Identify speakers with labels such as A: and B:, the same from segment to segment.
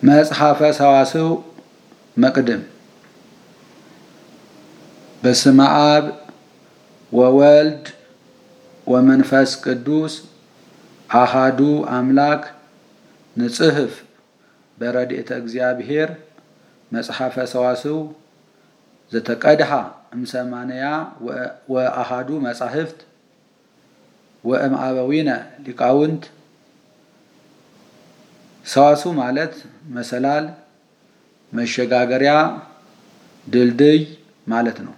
A: መጽሐፈ ሰዋስው መቅድም በስመ አብ ወወልድ ወመንፈስ ቅዱስ አሃዱ አምላክ ንጽሕፍ በረድኤተ እግዚአብሔር መጽሐፈ ሰዋስው ዘተቀድሃ እምሰማንያ ወአሃዱ መጻሕፍት ወእምአበዊነ ሊቃውንት ሰዋስው ማለት መሰላል፣ መሸጋገሪያ፣ ድልድይ ማለት ነው።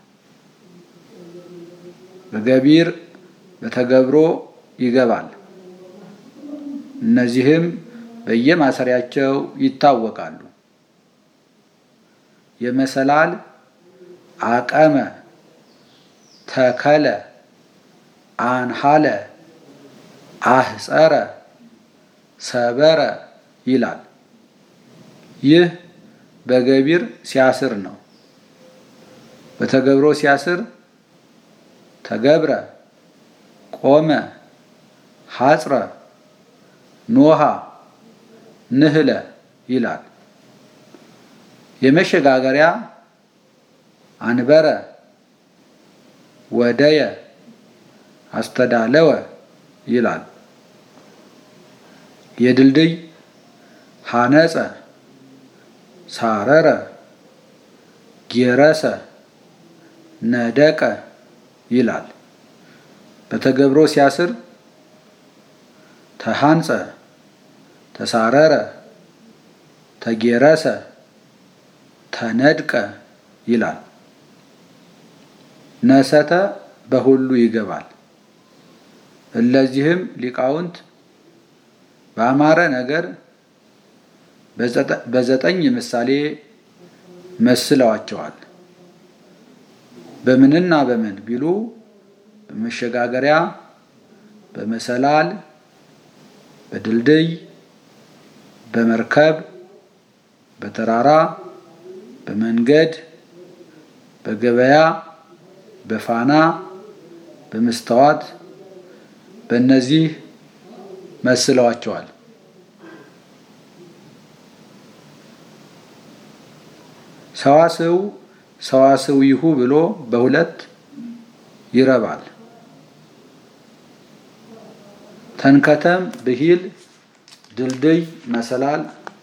A: በገቢር በተገብሮ ይገባል። እነዚህም በየማሰሪያቸው ይታወቃሉ። የመሰላል አቀመ፣ ተከለ፣ አንሃለ፣ አህፀረ፣ ሰበረ ይላል። ይህ በገቢር ሲያስር ነው። በተገብሮ ሲያስር ተገብረ፣ ቆመ፣ ሐጽረ፣ ኖሃ፣ ንህለ ይላል። የመሸጋገሪያ አንበረ፣ ወደየ፣ አስተዳለወ ይላል። የድልድይ ሐነፀ፣ ሳረረ፣ ጌረሰ፣ ነደቀ ይላል። በተገብሮ ሲያስር ተሃንፀ፣ ተሳረረ፣ ተጌረሰ፣ ተነድቀ ይላል። ነሰተ በሁሉ ይገባል። እለዚህም ሊቃውንት በአማረ ነገር በዘጠኝ ምሳሌ መስለዋቸዋል። በምንና በምን ቢሉ በመሸጋገሪያ፣ በመሰላል፣ በድልድይ፣ በመርከብ፣ በተራራ፣ በመንገድ፣ በገበያ፣ በፋና፣ በመስተዋት በእነዚህ መስለዋቸዋል። ሰዋስው ሰዋስዊሁ ብሎ በሁለት ይረባል። ተንከተም ብሂል፣ ድልድይ፣ መሰላል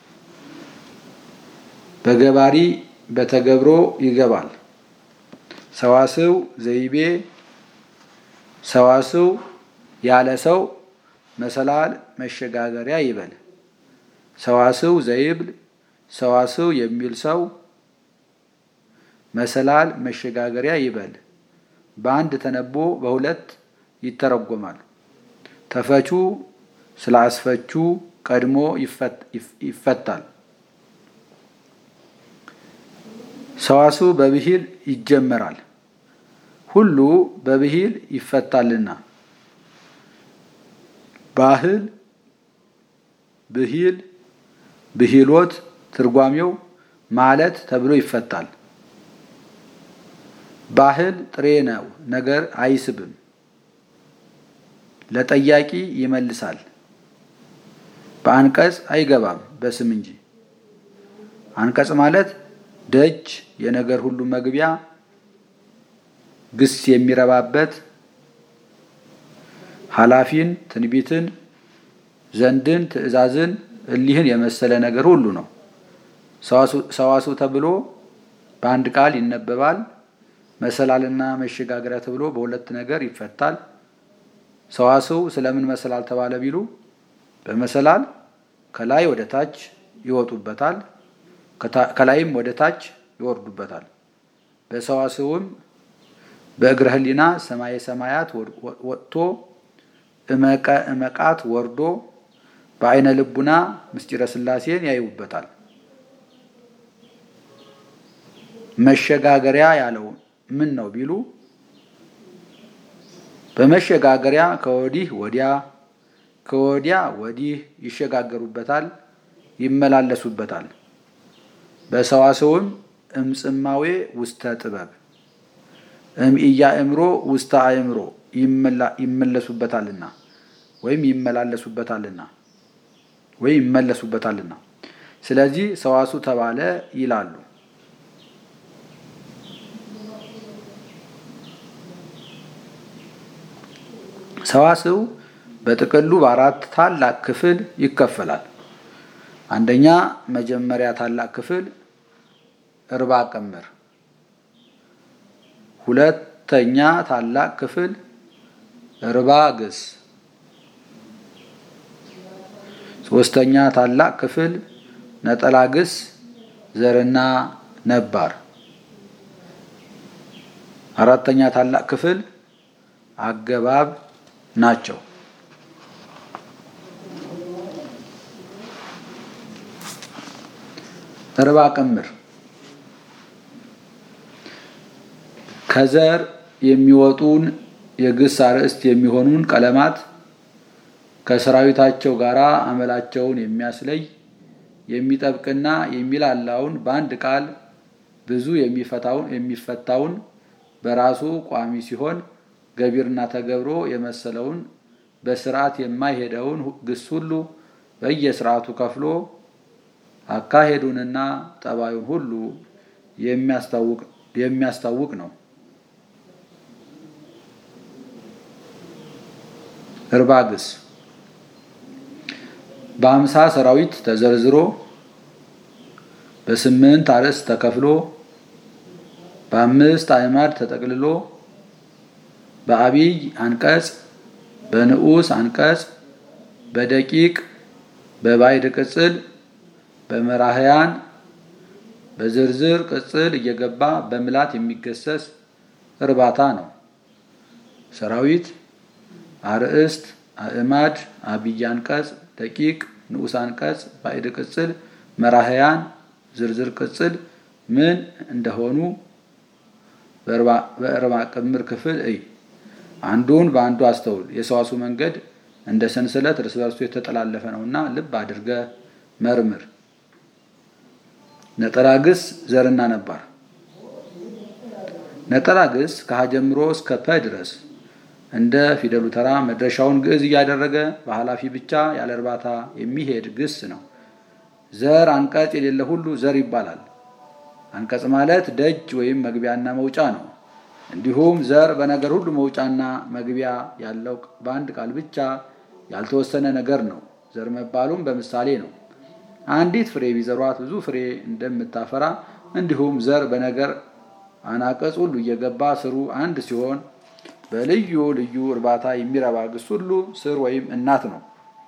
A: በገባሪ በተገብሮ ይገባል። ሰዋስው ዘይቤ ሰዋስው ያለ ሰው መሰላል መሸጋገሪያ ይበል። ሰዋስው ዘይብል ሰዋስው የሚል ሰው መሰላል መሸጋገሪያ ይበል። በአንድ ተነቦ በሁለት ይተረጎማል። ተፈቹ ስለ አስፈቹ ቀድሞ ይፈታል። ሰዋስው በብሂል ይጀመራል። ሁሉ በብሂል ይፈታልና ባህል፣ ብሂል፣ ብሂሎት ትርጓሜው ማለት ተብሎ ይፈታል። ባህል ጥሬ ነው፣ ነገር አይስብም። ለጠያቂ ይመልሳል። በአንቀጽ አይገባም፣ በስም እንጂ። አንቀጽ ማለት ደጅ፣ የነገር ሁሉ መግቢያ፣ ግስ የሚረባበት ኃላፊን፣ ትንቢትን፣ ዘንድን፣ ትእዛዝን እሊህን የመሰለ ነገር ሁሉ ነው። ሰዋስው ተብሎ በአንድ ቃል ይነበባል። መሰላልና መሸጋገሪያ ተብሎ በሁለት ነገር ይፈታል። ሰዋስው ስለምን መሰላል ተባለ ቢሉ በመሰላል ከላይ ወደ ታች ይወጡበታል፣ ከላይም ወደ ታች ይወርዱበታል። በሰዋስውም በእግረ ሕሊና ሰማየ ሰማያት ወጥቶ እመቀ እመቃት ወርዶ በአይነ ልቡና ምስጢረ ሥላሴን ያዩበታል። መሸጋገሪያ ያለው ምን ነው ቢሉ በመሸጋገሪያ ከወዲህ ወዲያ ከወዲያ ወዲህ ይሸጋገሩበታል፣ ይመላለሱበታል። በሰዋስውም እምጽማዌ ውስተ ጥበብ እምኢያእምሮ ውስተ አእምሮ ይመለሱበታልና ወይም ይመላለሱበታልና ወይም ይመለሱበታልና ስለዚህ ሰዋሱ ተባለ ይላሉ። ሰዋስው በጥቅሉ በአራት ታላቅ ክፍል ይከፈላል። አንደኛ መጀመሪያ ታላቅ ክፍል እርባ ቅምር፣ ሁለተኛ ታላቅ ክፍል እርባ ግስ፣ ሶስተኛ ታላቅ ክፍል ነጠላ ግስ ዘርና ነባር፣ አራተኛ ታላቅ ክፍል አገባብ ናቸው። እርባ ቅምር ከዘር የሚወጡን የግስ አርዕስት የሚሆኑን ቀለማት ከሰራዊታቸው ጋር አመላቸውን የሚያስለይ የሚጠብቅና የሚላላውን በአንድ ቃል ብዙ የሚፈታውን በራሱ ቋሚ ሲሆን ገቢርና ተገብሮ የመሰለውን በስርዓት የማይሄደውን ግስ ሁሉ በየስርዓቱ ከፍሎ አካሄዱንና ጠባዩን ሁሉ የሚያስታውቅ ነው። እርባ ግስ በአምሳ ሰራዊት ተዘርዝሮ በስምንት አርዕስት ተከፍሎ በአምስት አዕማድ ተጠቅልሎ በአብይ አንቀጽ በንዑስ አንቀጽ በደቂቅ በባዕድ ቅጽል በመራህያን በዝርዝር ቅጽል እየገባ በምላት የሚገሰስ እርባታ ነው። ሰራዊት፣ አርዕስት፣ አዕማድ፣ አብይ አንቀጽ፣ ደቂቅ፣ ንዑስ አንቀጽ፣ ባዕድ ቅጽል፣ መራህያን፣ ዝርዝር ቅጽል ምን እንደሆኑ በእርባ ቅምር ክፍል እይ። አንዱን በአንዱ አስተውል። የሰዋሱ መንገድ እንደ ሰንሰለት እርስ በርሱ የተጠላለፈ ነውና ልብ አድርገ መርምር። ነጠላ ግስ ዘርና ነባር። ነጠላ ግስ ከሀ ጀምሮ እስከ ፐ ድረስ እንደ ፊደሉ ተራ መድረሻውን ግዕዝ እያደረገ በኃላፊ ብቻ ያለ እርባታ የሚሄድ ግስ ነው። ዘር አንቀጽ የሌለ ሁሉ ዘር ይባላል። አንቀጽ ማለት ደጅ ወይም መግቢያና መውጫ ነው። እንዲሁም ዘር በነገር ሁሉ መውጫና መግቢያ ያለው በአንድ ቃል ብቻ ያልተወሰነ ነገር ነው። ዘር መባሉም በምሳሌ ነው። አንዲት ፍሬ ቢዘሯት ብዙ ፍሬ እንደምታፈራ እንዲሁም ዘር በነገር አናቀጽ ሁሉ እየገባ ስሩ አንድ ሲሆን በልዩ ልዩ እርባታ የሚረባ ግስ ሁሉ ስር ወይም እናት ነው።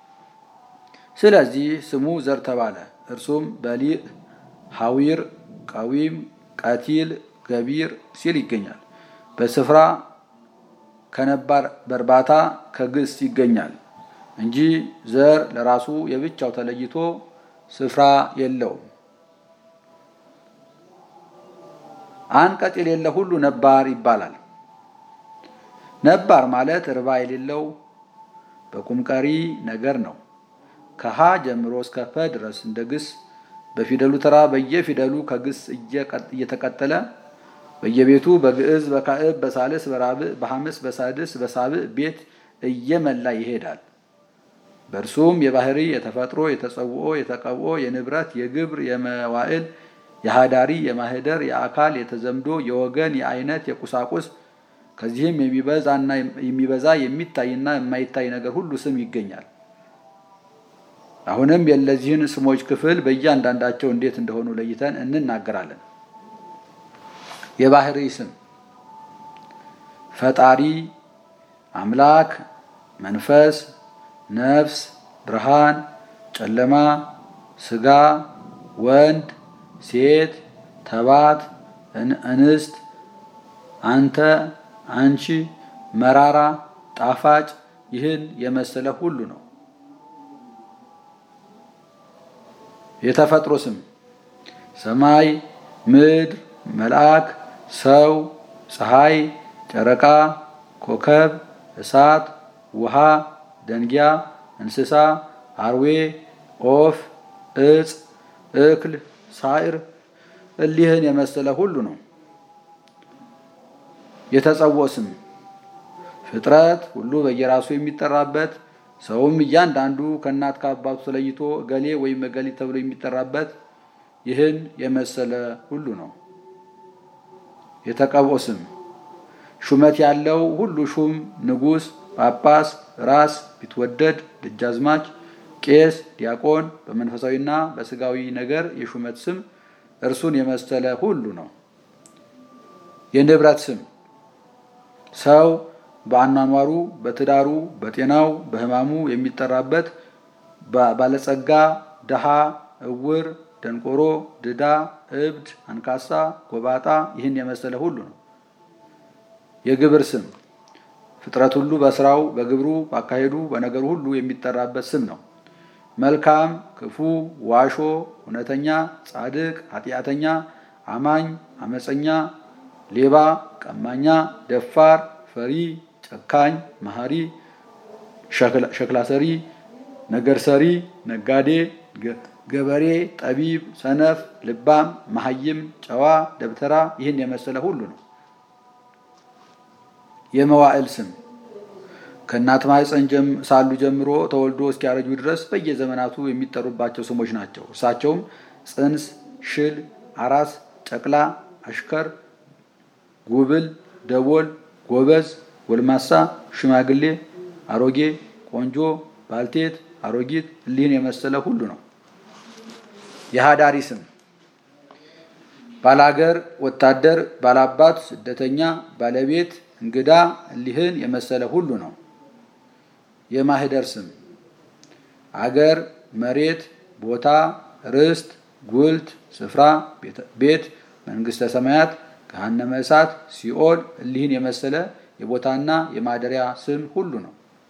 A: ስለዚህ ስሙ ዘር ተባለ። እርሱም በሊዕ፣ ሐዊር፣ ቀዊም፣ ቀቲል፣ ገቢር ሲል ይገኛል። በስፍራ ከነባር በእርባታ ከግስ ይገኛል እንጂ ዘር ለራሱ የብቻው ተለይቶ ስፍራ የለውም። አንቀጽ የሌለ ሁሉ ነባር ይባላል። ነባር ማለት እርባ የሌለው በቁም ቀሪ ነገር ነው። ከሀ ጀምሮ እስከ ፐ ድረስ እንደ ግስ በፊደሉ ተራ በየፊደሉ ከግስ እየተቀጠለ በየቤቱ በግዕዝ በካዕብ በሳልስ በራብዕ በሐምስ በሳድስ በሳብዕ ቤት እየመላ ይሄዳል። በእርሱም የባህሪ የተፈጥሮ የተጸውኦ የተቀብኦ የንብረት የግብር የመዋዕል የሃዳሪ የማህደር የአካል የተዘምዶ የወገን የአይነት የቁሳቁስ ከዚህም የሚበዛና የሚበዛ የሚታይና የማይታይ ነገር ሁሉ ስም ይገኛል። አሁንም የእነዚህን ስሞች ክፍል በእያንዳንዳቸው እንዴት እንደሆኑ ለይተን እንናገራለን። የባህሪ ስም ፈጣሪ፣ አምላክ፣ መንፈስ፣ ነፍስ፣ ብርሃን፣ ጨለማ፣ ስጋ፣ ወንድ፣ ሴት፣ ተባት፣ እንስት፣ አንተ፣ አንቺ፣ መራራ፣ ጣፋጭ ይህን የመሰለ ሁሉ ነው። የተፈጥሮ ስም ሰማይ፣ ምድር፣ መልአክ፣ ሰው፣ ፀሐይ፣ ጨረቃ፣ ኮከብ፣ እሳት፣ ውሃ፣ ደንጊያ፣ እንስሳ፣ አርዌ፣ ኦፍ፣ እጽ፣ እክል፣ ሳዕር እሊህን የመሰለ ሁሉ ነው። የተጸውዖ ስም ፍጥረት ሁሉ በየራሱ የሚጠራበት ሰውም እያንዳንዱ ከእናት ከአባቱ ተለይቶ እገሌ ወይም እገሌ ተብሎ የሚጠራበት ይህን የመሰለ ሁሉ ነው። የተቀብኦ ስም ሹመት ያለው ሁሉ ሹም፣ ንጉሥ፣ ጳጳስ፣ ራስ፣ ቢትወደድ፣ ደጃዝማች፣ ቄስ፣ ዲያቆን በመንፈሳዊና በስጋዊ ነገር የሹመት ስም እርሱን የመሰለ ሁሉ ነው። የንብረት ስም ሰው በአኗኗሩ፣ በትዳሩ፣ በጤናው፣ በሕማሙ የሚጠራበት ባለጸጋ፣ ድሃ፣ እውር፣ ደንቆሮ፣ ድዳ፣ እብድ፣ አንካሳ፣ ጎባጣ ይህን የመሰለ ሁሉ ነው። የግብር ስም ፍጥረት ሁሉ በስራው፣ በግብሩ፣ ባካሄዱ፣ በነገሩ ሁሉ የሚጠራበት ስም ነው። መልካም፣ ክፉ፣ ዋሾ፣ እውነተኛ፣ ጻድቅ፣ ኃጢአተኛ፣ አማኝ፣ አመፀኛ፣ ሌባ፣ ቀማኛ፣ ደፋር፣ ፈሪ፣ ጨካኝ፣ መሐሪ፣ ሸክላ ሰሪ፣ ነገር ሰሪ፣ ነጋዴ፣ ገበሬ፣ ጠቢብ፣ ሰነፍ፣ ልባም፣ መሐይም፣ ጨዋ፣ ደብተራ ይህን የመሰለ ሁሉ ነው። የመዋዕል ስም ከእናት ማኅፀን ሳሉ ጀምሮ ተወልዶ እስኪያረጁ ድረስ በየዘመናቱ የሚጠሩባቸው ስሞች ናቸው። እርሳቸውም ጽንስ፣ ሽል፣ አራስ፣ ጨቅላ፣ አሽከር፣ ጉብል፣ ደቦል፣ ጎበዝ፣ ጎልማሳ፣ ሽማግሌ፣ አሮጌ፣ ቆንጆ፣ ባልቴት፣ አሮጊት እሊህን የመሰለ ሁሉ ነው። የሃዳሪ ስም ባላገር፣ ወታደር፣ ባላባት፣ ስደተኛ፣ ባለቤት፣ እንግዳ እሊህን የመሰለ ሁሉ ነው። የማህደር ስም አገር፣ መሬት፣ ቦታ፣ ርስት፣ ጉልት፣ ስፍራ፣ ቤት፣ መንግስተ ሰማያት፣ ገሃነመ እሳት፣ ሲኦል እሊህን የመሰለ የቦታና የማደሪያ ስም ሁሉ ነው።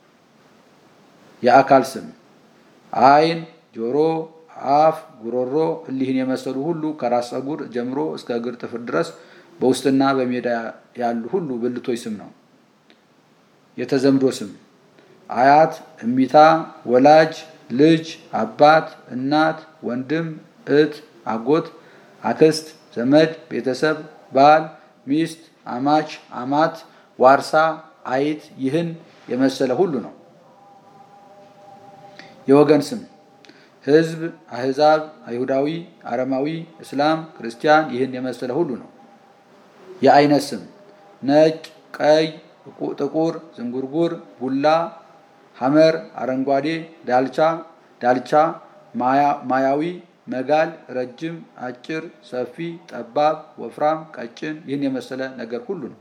A: የአካል ስም ዓይን፣ ጆሮ፣ አፍ፣ ጉሮሮ እሊህን የመሰሉ ሁሉ ከራስ ፀጉር ጀምሮ እስከ እግር ጥፍር ድረስ በውስጥና በሜዳ ያሉ ሁሉ ብልቶች ስም ነው። የተዘምዶ ስም አያት፣ እሚታ፣ ወላጅ፣ ልጅ፣ አባት፣ እናት፣ ወንድም፣ እህት፣ አጎት፣ አክስት፣ ዘመድ፣ ቤተሰብ፣ ባል፣ ሚስት፣ አማች፣ አማት፣ ዋርሳ፣ አይት ይህን የመሰለ ሁሉ ነው። የወገን ስም ሕዝብ፣ አህዛብ፣ አይሁዳዊ፣ አረማዊ፣ እስላም፣ ክርስቲያን ይህን የመሰለ ሁሉ ነው። የአይነት ስም ነጭ፣ ቀይ፣ ጥቁር፣ ዝንጉርጉር፣ ቡላ፣ ሐመር፣ አረንጓዴ፣ ዳልቻ፣ ዳልቻ፣ ማያዊ፣ መጋል፣ ረጅም፣ አጭር፣ ሰፊ፣ ጠባብ፣ ወፍራም፣ ቀጭን ይህን የመሰለ ነገር ሁሉ ነው።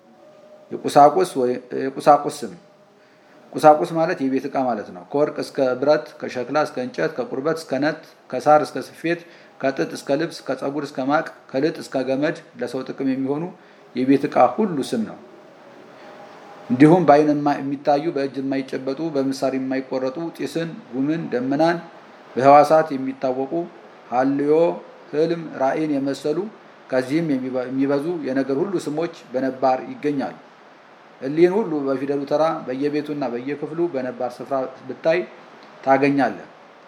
A: የቁሳቁስ ስም ቁሳቁስ ማለት የቤት ዕቃ ማለት ነው። ከወርቅ እስከ ብረት፣ ከሸክላ እስከ እንጨት፣ ከቁርበት እስከ ነት፣ ከሳር እስከ ስፌት፣ ከጥጥ እስከ ልብስ፣ ከፀጉር እስከ ማቅ፣ ከልጥ እስከ ገመድ ለሰው ጥቅም የሚሆኑ የቤት ዕቃ ሁሉ ስም ነው። እንዲሁም በዓይን የሚታዩ በእጅ የማይጨበጡ በምሳር የማይቆረጡ ጢስን፣ ጉምን፣ ደመናን በህዋሳት የሚታወቁ ሀልዮ፣ ህልም፣ ራእይን የመሰሉ ከዚህም የሚበዙ የነገር ሁሉ ስሞች በነባር ይገኛሉ። እሊህን ሁሉ በፊደሉ ተራ በየቤቱና በየክፍሉ በነባር ስፍራ ብታይ ታገኛለህ።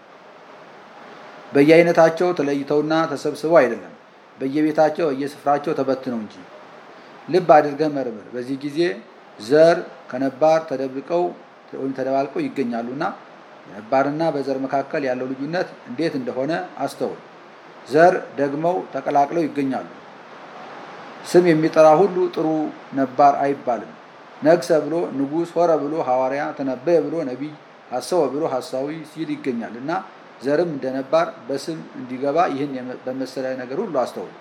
A: በየአይነታቸው ተለይተውና ተሰብስበው አይደለም፣ በየቤታቸው በየስፍራቸው ተበትነው እንጂ። ልብ አድርገህ መርምር። በዚህ ጊዜ ዘር ከነባር ተደብቀው ወይም ተደባልቀው ይገኛሉና በነባርና በዘር መካከል ያለው ልዩነት እንዴት እንደሆነ አስተውል። ዘር ደግመው ተቀላቅለው ይገኛሉ። ስም የሚጠራ ሁሉ ጥሩ ነባር አይባልም። ነግሰ ብሎ ንጉሥ፣ ሆረ ብሎ ሐዋርያ፣ ተነበየ ብሎ ነቢይ፣ ሐሰወ ብሎ ሐሳዊ ሲል ይገኛል እና ዘርም እንደ ነባር በስም እንዲገባ ይህን በመሰለ ነገር ሁሉ አስተውል።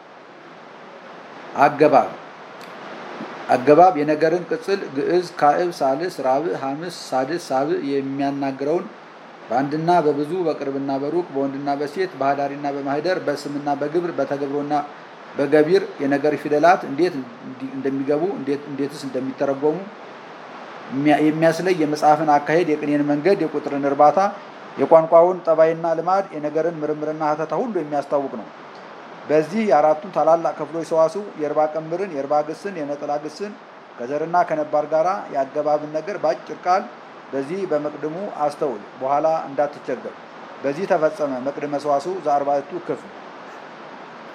A: አገባብ አገባብ የነገርን ቅጽል ግዕዝ፣ ካዕብ፣ ሳልስ፣ ራብዕ፣ ሐምስ፣ ሳድስ፣ ሳብዕ የሚያናግረውን በአንድና በብዙ በቅርብና በሩቅ በወንድና በሴት በሃዳሪና በማህደር በስምና በግብር በተገብሮና በገቢር የነገር ፊደላት እንዴት እንደሚገቡ እንዴትስ እንደሚተረጎሙ የሚያስለይ የመጽሐፍን አካሄድ፣ የቅኔን መንገድ፣ የቁጥርን እርባታ፣ የቋንቋውን ጠባይና ልማድ፣ የነገርን ምርምርና ሀተታ ሁሉ የሚያስታውቅ ነው። በዚህ የአራቱን ታላላቅ ክፍሎች ሰዋስው የእርባ ቀምርን፣ የእርባ ግስን፣ የነጠላ ግስን ከዘርና ከነባር ጋራ የአገባብን ነገር በአጭር ቃል በዚህ በመቅድሙ አስተውል፣ በኋላ እንዳትቸገር። በዚህ ተፈጸመ መቅድመ ሰዋስው ዘአርባዕቱ ክፍል